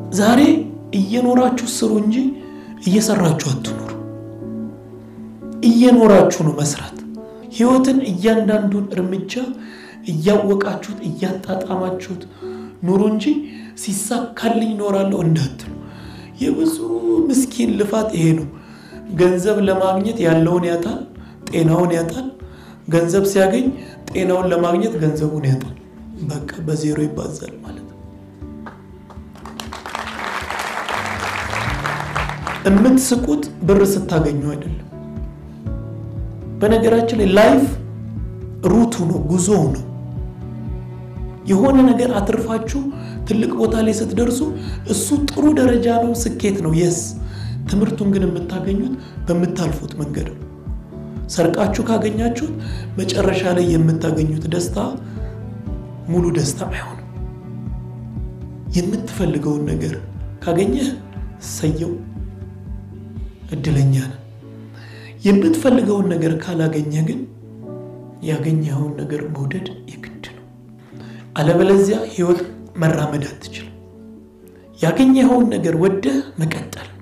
ዛሬ እየኖራችሁ ስሩ እንጂ እየሰራችሁ አትኑሩ። እየኖራችሁ ነው መስራት። ህይወትን እያንዳንዱን እርምጃ እያወቃችሁት እያጣጣማችሁት ኑሩ እንጂ ሲሳካልኝ እኖራለሁ እንዳትሉ። የብዙ ምስኪን ልፋት ይሄ ነው። ገንዘብ ለማግኘት ያለውን ያጣል፣ ጤናውን ያጣል። ገንዘብ ሲያገኝ ጤናውን ለማግኘት ገንዘቡን ያጣል። በቃ በዜሮ ይባዛል ማለት ነው። የምትስቁት ብር ስታገኙ አይደለም። በነገራችን ላይ ላይፍ ሩቱ ነው፣ ጉዞው ነው። የሆነ ነገር አትርፋችሁ ትልቅ ቦታ ላይ ስትደርሱ እሱ ጥሩ ደረጃ ነው፣ ስኬት ነው። የስ ትምህርቱን ግን የምታገኙት በምታልፉት መንገድ ነው። ሰርቃችሁ ካገኛችሁት መጨረሻ ላይ የምታገኙት ደስታ ሙሉ ደስታ አይሆንም። የምትፈልገውን ነገር ካገኘህ ሰየው እድለኛ ነህ። የምትፈልገውን ነገር ካላገኘህ ግን ያገኘኸውን ነገር መውደድ የግድ ነው። አለበለዚያ ህይወት መራመድ አትችልም። ያገኘኸውን ነገር ወደህ መቀጠል